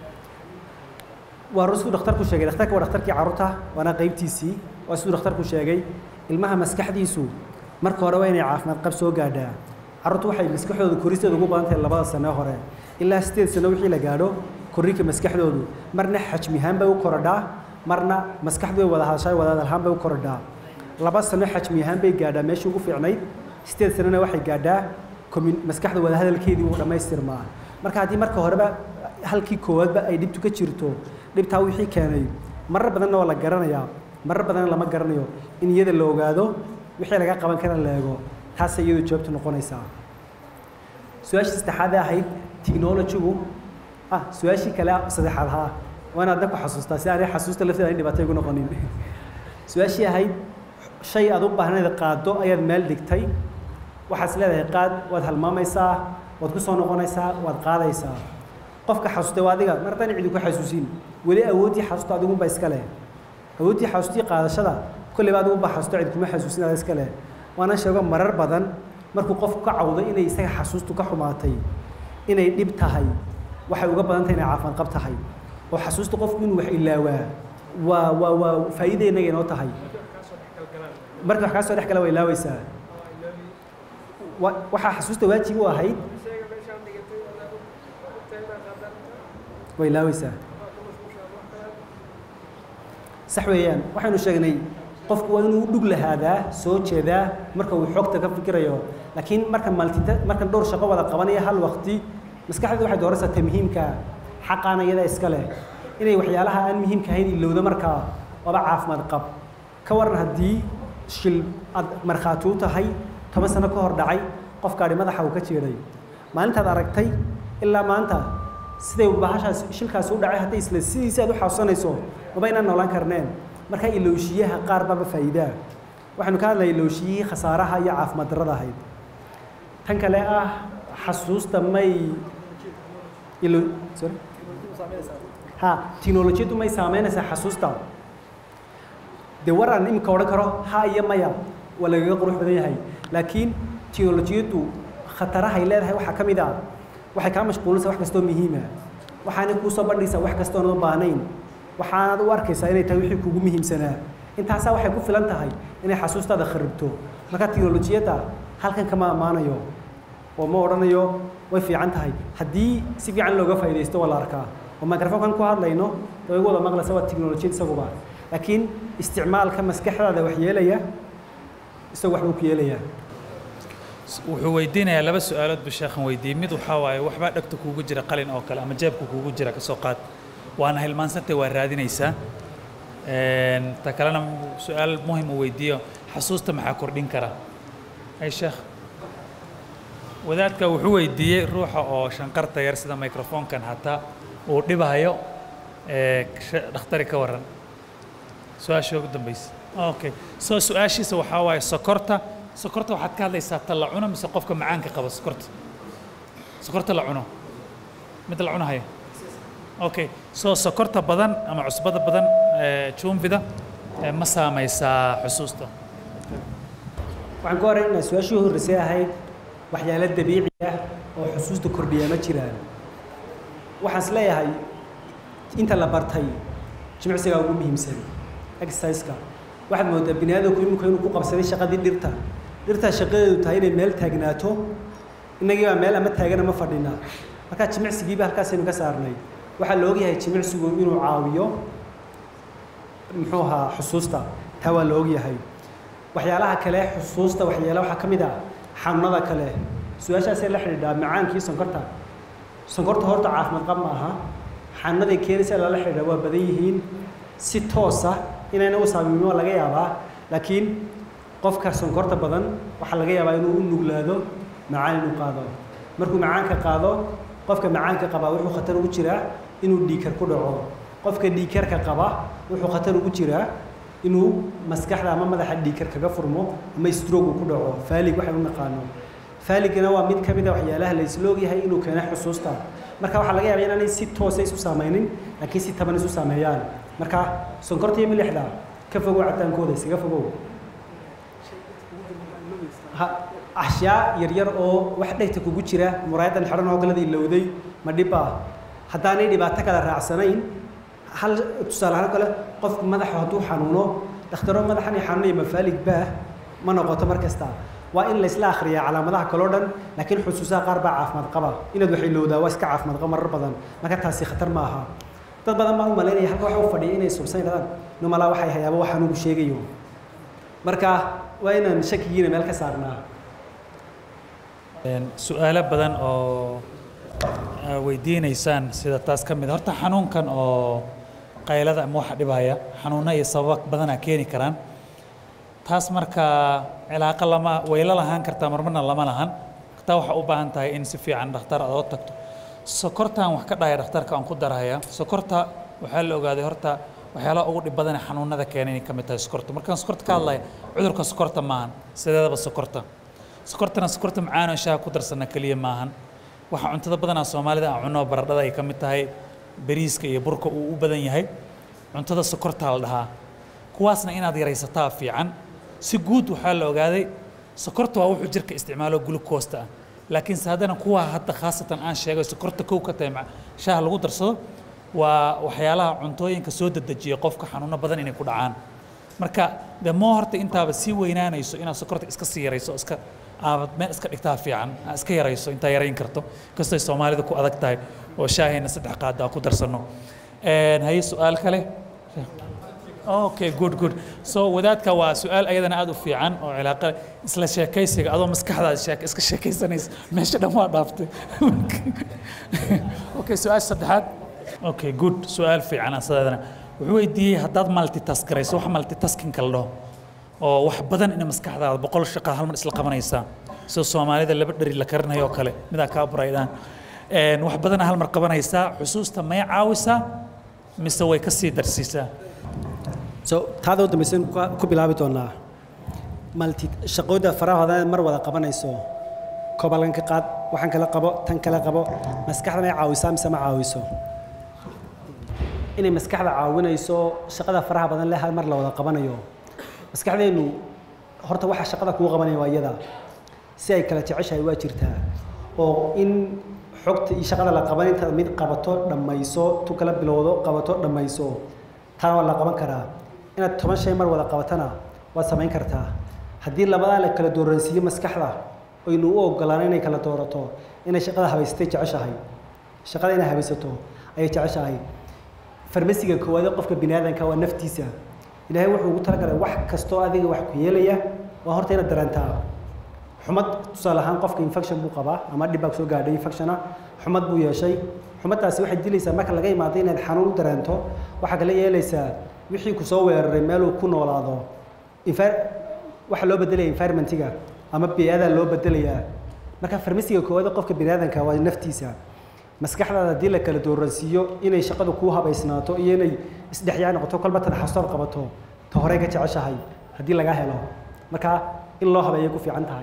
waa siduu dhakhtarku sheegay dhakhtarka waa dhakhtarkii carruurta waana qaybtiisii waa siduu dhakhtarku sheegay ilmaha maskaxdiisu marka hore waa inay caafimaad qab soo gaadhaa carruurtu waxay maskaxdooda koristeeda ugu badan tahay labada sano hore ilaa sideed sano wixii la gaadho korriinka maskaxdoodu marna xajmihaan bay u korodhaa marna maskaxdu way wada hadashaa wada hadalhaan bay u korodhaa laba sano xajmi ahaan bay gaadhaa meeshii ugu fiicnayd sideed sanona waxay gaadhaa maskaxda wada hadalkeedii uu dhammaystirmaa marka haddii marka horeba halkii koowaadba ay dhibtu ka jirto dhibtaa wixii keenay marar badanna waa la garanayaa marar badanna lama garanayo in iyada la ogaado wixii laga qaban kara la eego taasay iyadu jawaabtu noqonaysaa su-aashii saddexaadee ahayd technology-gu ah su-aashii kale saddexaad haa waana adna ku xasuustaa si aanay xasuusta lafteeda ay dhibaato igu noqonin su-aashii ahayd shay aad u baahnayd qaado ayaad meel dhigtay waxaad is leedahay qaad waad halmaamaysaa waad ku soo noqonaysaa waad qaadaysaa qofka xasuustay waa adiga mar haddaan cidi ku xasuusin weli awooddii xasuusta adigunba iska leh awooddii xasuustii qaadashada kolleyba adigunba xasuusto cid kuma xasuusin ada iska leh waana sheego marar badan markuu qofku ka cawdo inay isaga xasuustu ka xumaatay inay dhib tahay waxay uga badan tahay inay caafimaad qab tahay oo xasuusta qofku inuu wax ilaawaa waa waa waa faa'iida innaga inoo tahay marka wax kaa soo dhex gala waa ilaawaysaa waxaa xasuusta waajib u ahayd way ilaawaysaa sax weeyaan waxaynu sheegnay qofku waa inuu dhug lahaadaa soo jeedaa marka uu xogta ka fikirayo laakiin marka maltita marka dhowr shaqo wada qabanaya hal waqti maskaxdeedu waxay dooraysaa ta muhiimka xaqaana iyada iska leh inay waxyaalaha aan muhiimka ahayn ilowda markaa waaba caafimaad qab ka waran haddii shil aad markhaati u tahay toban sano ka hor dhacay qof gaadhi madaxa uu ka jeeday maalintaad aragtay ilaa maanta siday bahashaas shilkaas u dhacay hadday isla sidiisa aad u xasuusanayso maba inaan noolaan karneen marka ilowshiyaha qaar baba faa'iidaa waxaanu ka hadlayay ilowshiyihii khasaaraha iyo caafimaad darrada ahayd tan kale ah xasuusta may ilo sorry ha tiknolojiyaddu may saameynaysaa xasuusta dee war aan imika odhan karo ha iyo maya waa lagaga qurux badan yahay laakiin tiknolojiyaddu khatarahay leedahay waxaa ka mid ah waxay kaa mashquulinaysaa wax kastoo muhiima waxaanay kuu soo bandhigaysaa wax kastoonad u baahnayn waxaanad u arkaysaa inay tahay wixii kugu muhiimsanaa intaasaa waxay ku filan tahay inay xasuustaada kharibto marka tiknolojiyadda halkan kama ammaanayo oo ma odhanayo way fiican tahay haddii si fiican looga faa'iidaysto waa la arkaa oo microfonkan ku hadlayno oo igu wada maqlaysa waa tiknolojiyad isaguba laakiin isticmaalka maskaxdaada wax yeelaya isagu waxbuu ku yeelayaa wuxuu weydiinayaa laba su-aalood buu sheekhan weydiiyey mid waxaa waaye waxbaa dhegta kuugu jira qalin oo kale ama jeebka kuugu jira ka soo qaad waana hilmaansantay waa raadinaysaa ta kalena su-aal muhim uu weydiiyo xasuusta maxaa kordhin kara ay sheekh wadaadka wuxuu weydiiyey ruuxa oo shanqarta yar sida microfonkan hataa uu dhibayo dhakhtari ka waran su-aasha ugu dambaysa okay so su-aashiisa waxaa waaye sokorta sokorta waxaad ka hadlaysaa ta la cuno mise qofka macaanka qaba sokorta sokorta la cuno mid la cunahayo okay so sokorta badan ama cusbada badan jumvida ma saamaysaa xusuusta waxaan ka horeynaynaa su-aashii horreysay ahayd waxyaalo dabiici ah oo xusuusta kordhiya ma jiraan waxaan is leeyahay inta la bartay jimicsigaa ugu muhiimsan exerciseka waxaad moodaa bini aadamku iminku inuu ku qabsaday shaqadii dhirta dhirtaa shaqadeedu tahay inay meel taagnaato innagii baa meel ama taagan ama fadhina markaa jimicsigiiba halkaasaynu ka saarnay waxaa la ogyahay jimicsigu inuu caawiyo muxuu ahaa xusuusta taa waa la ogyahay waxyaalaha kale xusuusta waxyaala waxaa ka mid ah xanuunada kale su-aashaasee la xidhiidhaa macaankii sonkorta sonkorta horta caafimaad qab ma aha xanuunaday keenaysa lala xidhiidhaa waa badan yihiin si toosa inayna u saamimin waa laga yaabaa laakiin qofka sonkorta badan waxaa laga yaabaa inuu u nuglaado macaan inuu qaado markuu macaanka qaado qofka macaanka qabaa wuxuu khatar ugu jiraa inuu dhiikar ku dhaco qofka dhiikarka qaba wuxuu khatar ugu jiraa inuu maskaxda ama madaxa dhiikar kaga furmo ama strogu ku dhaco faalig waxay u naqaano faaligana waa mid ka mid a waxyaalaha la isla ogyahay inuu keeno xusuusta marka waxaa laga yaabaa inaanay si toosa isu saamaynin laakiin si taban isu saameeyaan marka sonkorta iyo milixda ka fogow cabitaankooda iskaga fogow ashyaa yaryar oo wax dhegta kugu jira muraayadan xidhan oo kalada ilowday ma dhib ah haddaanay dhibaato kale raacsanayn hal tusaale ahaan kale qofku madaxa hadduu xanuuno dhakhtaro madaxan i xanuunaya mafaalig baah ma noqoto mar kasta waa in laysla akhriyaa calaamadaha kaloo dhan laakiin xusuusaha qaar baa caafimaad qaba inaad wax ilowdaa waa iska caafimaad qaba marar badan marka taasi khatar ma aha dad badan baa u malaynaya halka waxa u fadhiya inay subsan yidhahdaan numalaa waxay hayaaba waxaan ugu sheegayo marka waa inaan shakigiina meel ka saarnaa su-aalo badan oo weydiinaysaan sida taas ka mid horta xanuunkan oo qaylada ama waxa dhibaya xanuuno iyo sababa badanaa keeni karaan taas marka cilaaqo lama wayla lahaan kartaa marmarna lama lahan taa waxaa u baahan tahay in si fiican dhakhtar aad oo tagto sokortaan wax ka dhahaya dhakhtarka aan ku darahaya sokorta waxaa la ogaaday horta waxyaalaha ugu dhib badan ee xanuunada keena inay ka mid tahay sokorta markaan sokorta ka hadlaya cudurka sokorta maahan sideedaba sokorta sokortana sokorta macaan oo shaaha ku darsana keliya maahan waxa cuntada badanaa soomaalida aan cunno baradhada ay ka mid tahay bariiska iyo burka uu u badan yahay cuntada sokortaa la dhahaa kuwaasna inaad yaraysataa fiican si guud waxaa la ogaaday sokorta waa wuxuu jirka isticmaalo glucoosta ah laakiinse haddana kuwa hadda khaasatan aan sheegay sokorta kow ka tahay shaaha lagu darsado waa waxyaalaha cuntooyinka soo dedejiya qofka xanuuno badan inay ku dhacaan marka de moo horta intaaba sii weynaanayso inaad sokorta iska sii yarayso iska aabad meel iska dhigtaa fiican aa iska yarayso intaa yarayn karto kastoy soomaalida ku adag tahay oo shaahayna saddex qaada aan ku darsanno haye su-aal kale okay good good so wadaadka waa su-aal ayadana aada u fiican oo cilaaqa isla sheekaysiga adoo maskaxdaada sheek iska sheekaysanaysa meesha dhan waa dhaaftay okay su-aasha saddexaad okay good su-aal fiican asadeedana wuxuu weydiiyey haddaad multitask garayso wax multitaskinka la dhaho oo wax badan ina maskaxdaada boqol shaqa hal mar isla qabanaysaa sida soomaalida laba dheri la karinayo oo kale midaa kaa buraydaan Een, wax badana hal mar qabanaysaa xusuusta may caawisaa mise way ka sii darsiisaa so taada u dambaysan ku- ku bilaabi doonaa malti shaqooda faraha hodan mar wada qabanayso kobalan ka qaad waxaan kala qabo tan kala qabo maskaxda may caawisaa mise ma caawiso inay maskaxda caawinayso shaqada faraha badan leh hal mar la wada qabanayo maskaxdeennu horta waxa shaqada kuu qabanaya waa iyada si ay kala jeceshahay waa jirtaa oo in xogta iyo shaqada la qaban intaad mid qabato dhammayso tu kala bilowdo qabato dhammayso taa waa la qaban karaa inaad toban shay mar wada qabatana waad samayn kartaa haddii labadaa la kala dooransiiyo maskaxda oynu u ogolaan inay kala doorato inay shaqada habaysatay jeceshahay shaqada inay habaysato ayay jeceshahay farmasiga koowaad ee qofka bini aadanka waa naftiisa ilaahay wuxuu ugu talagalay wax kastoo adiga wax ku yeelaya waa horta inaad dareentaa xumad tusaale ahaan qofka infection buu qabaa ama dhib baa soo gaadhay infectiona xumad buu yeeshay xumaddaasi waxay dilaysaa marka laga imaado inaad xanuun u dareento waxaa kala yeelaysaa wixii ku soo weeraray meeluu ku noolaado Envi- waxaa loo bedelaya environmentiga ama bii'ada loo bedelayaa marka farmasiga koowaad ee qofka bini aadanka waa naftiisa maskaxdaada haddii la kala dooransiiyo inay shaqadu kuu habaysnaato iyo inay isdhexyaa noqoto kolba tan xasoor qabato ta horey ka jeceshahay haddii laga helo marka in loo habeeyay ku fiican tahay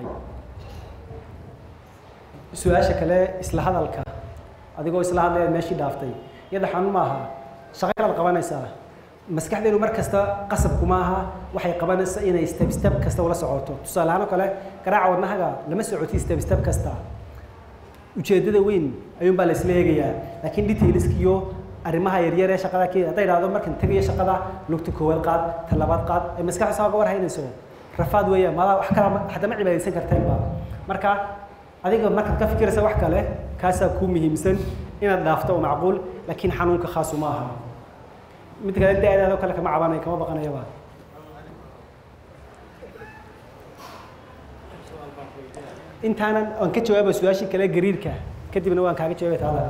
su-aasha kale isla hadalka adigoo isla hadlaya meeshii dhaaftay iyada xanuun ma aha shaqo kalaad qabanaysaa maskaxdeenu mar kasta qasabku ma aha waxay qabanaysaa inay step step kasta ula socoto tusaale ahaan oo kale garaaca wadnahaga lama socoti step step kasta ujeeddada weyn ayuunbaa la isla eegayaa laakiin detailska iyo arrimaha yaryar ee shaqada ke hadday idhahdo markan tegayo shaqada lugta koowaad qaad ta labaad qaad ee maskaxda saa uga war haynayso rafaad weeyaan maadaa wax kala haddama cibaadaysan karteenba marka adiga markaad ka fikiraysa wax kale kaasaa kuu muhiimsan inaad dhaafto oo macquul laakiin xanuunka khaasu ma aha mid kale da-daadoo kale kama cabanayo kama baqanayaba intaanan aan ka jawaaba su-aashii kale gariirka kadibna waan kaaga jawaabay taada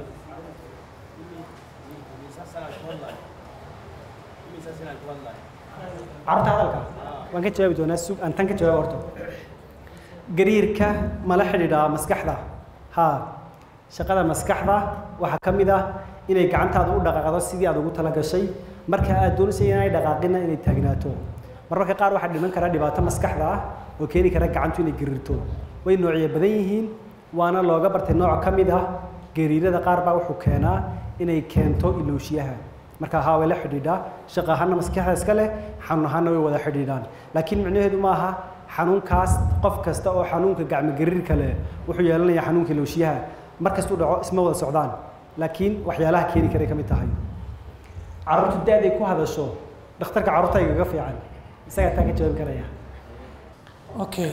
carruurta hadalka waan ka jawaabi doonaa sug aan tan ka jawaaba horto gariirka mala xidhiidhaa maskaxda haa shaqada maskaxda waxaa ka mid ah inay gacantaada u dhaqaaqdo sidii aad ugu talagashay marka aad doonaysa inay dhaqaaqina inay taagnaato mararka qaar waxaa dhiman kara dhibaato maskaxda ah oo keeni kara gacantu inay gariirto way noocyo badan yihiin waana looga bartay nooc ka mid ah gariirada qaar baa wuxuu keenaa inay keento ilooshiyaha marka haa way la xidhiidhaa shaqo ahaana maskaxda iska leh xanuun ahaana way wada xidhiidhaan laakiin micnaheedu ma aha xanuunkaas qof kasta oo xanuunka gacmo gariirka leh wuxuu yeelanayaa xanuunka ilooshiyaha markastuu dhaco isma wada socdaan laakiin waxyaalaha keeni karay ka mid tahay carruurtu da-day ku hadasho dhakhtarka carruurta igaga fiican isagaa taa ka jawaabi karaya okay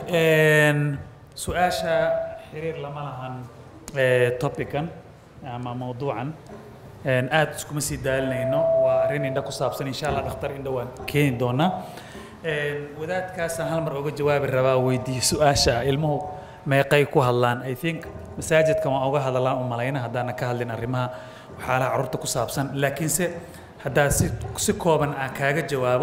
su-aasha xiriir lama lahan topican ama mawduucan aad iskuma sii daalinayno waa arrin indha ku saabsan insha allah dhakhtar indha waan keeni doonaa wadaadkaasaan hal mar oga jawaabi rabaa weydiiye su-aasha ilmuhu meeqay ku hadlaan i think masaajidka waan oga hadallaan u malayna haddaanan ka hadlin arrimaha waxyaalaha carruurta ku saabsan laakiinse haddaa si si kooban aan kaaga jawaabo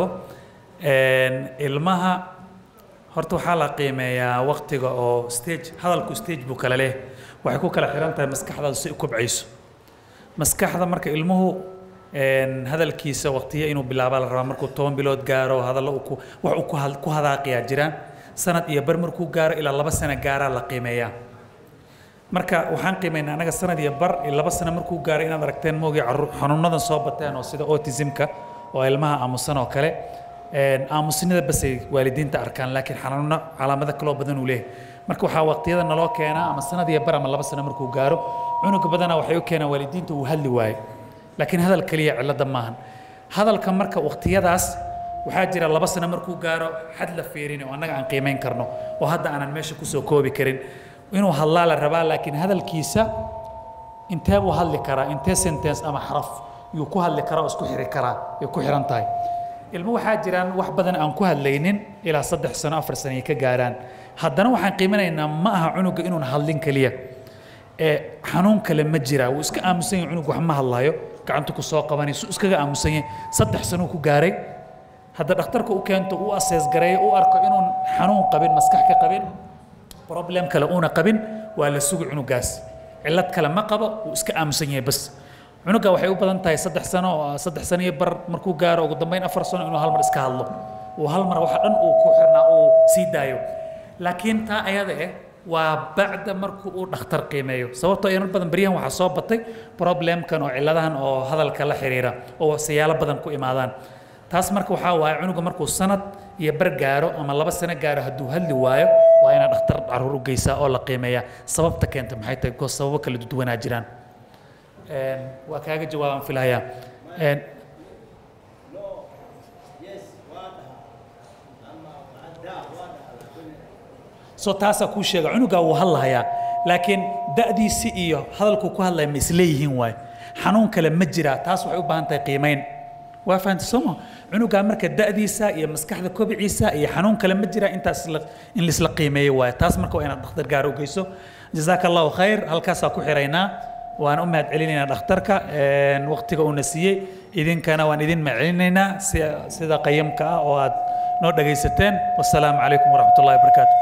ilmaha horta waxaa la qiimeeyaa waqtiga oo stage hadalku stage buu kala leh waxay ku kala xiran tahay maskaxdaadu si u kobcayso maskaxda marka ilmuhu hadalkiisa waqtiya inuu bilaabaa la rabaa markuu toban bilood gaaro hadallo uu ku wax uu ku had- ku hadaaqiyaa jiraan sanad iyo bar markuu gaaro ilaa laba sano gaaraa la qiimeeyaa marka waxaan qiimeynaa anaga sanad iyo bar iyo laba sano markuu gaaro inaad aragteen moogii carruur xanuunadan soo bateen oo sida autismka oo ilmaha aamusan oo kale aamusnida basay waalidiinta arkaan laakiin xanuuno calaamado kaloo badan uu leeyahay marka waxaa waqtiyada naloo keenaa ama sanad iyo bar ama laba sano markuu gaaro cunuga badanaa waxay u keenaan waalidiinta uu hadli waayo laakiin hadal keliya cilada maahan hadalka marka waqtiyadaas waxaa jira laba sano markuu gaaro xad la fiirin oo annaga aan qiimeyn karno oo hadda aanan meesha kusoo koobi karin inuu hadlaa la rabaa laakiin hadalkiisa intee buu hadli karaa intee sentence ama xaraf yuu ku hadli karaa oo isku xiri karaa ay ku xiran tahay ilmo waxaa jiraan wax badan aan ku hadlaynin ilaa saddex sano afar sano ay ka gaaraan haddana waxaan qiiminaynaa ma aha cunuga inuun hadlin keliya ee xanuun kale ma jiraa wuu iska aamusan yahay cunug wax ma hadlayo gacantu ku soo qabanay su iskaga aamusan yahay saddex sanuu ku gaaray hadda dhakhtarka u keento uu asees gareeyo u arko inuun xanuun qabin maskax ka qabin problem kale uuna qabin waa la sugi cunugaas cillad kale ma qabo uu iska aamusan yahay bas cunuga waxay u badan tahay saddex sano oo saddex sano iyo bar markuu gaaro ugu dambeyn afar sano inuu hal mar iska hadlo uu hal mar waxa dhan uu ku xirnaa uu sii daayo laakiin taa ayada eh waa bacda markuu uu dhakhtar qiimeeyo sababtoo inar badan beryahan waxaa soo batay problemkan oo cilladahan oo hadalka la xiriira oo siyaalo badan ku imaadaan taas marka waxaa waaye cunuga markuu sanad iyo bar gaaro ama laba sano gaaro hadduu hadli waayo waa inaad dhakhtar caruur u geysaa oo la qiimeeyaa sababta keenta maxay tahay because sababo kala duwanaa jiraan Een, waa kaaga jawaabaan filahayaa Een, so taasaa kuu sheega cunugaa wuu hadlahayaa laakiin da'diisi iyo hadalkuu ku hadlaya ma isleeyihiin waay xanuun kale ma jiraa taas waxay u baahan tahay qiimayn waa fahanta sooma cunugaa marka da'diisa iyo maskaxda kobiciisa iyo xanuun kale ma jiraa intaas la- in laisla qiimeeyo waay taas marka waa inaad dhakhtar gaar u geyso jazaaka allahu khayr halkaasaa ku xiraynaa waan u mahad celinaynaa dhakhtarka een, waqtiga uuna siiyey idinkana waan idin mahad celinaynaa si- sida qayamka ah oo aad noo dhagaysateen wasalaamu calaykum waraxmat ullahi wabarakaatu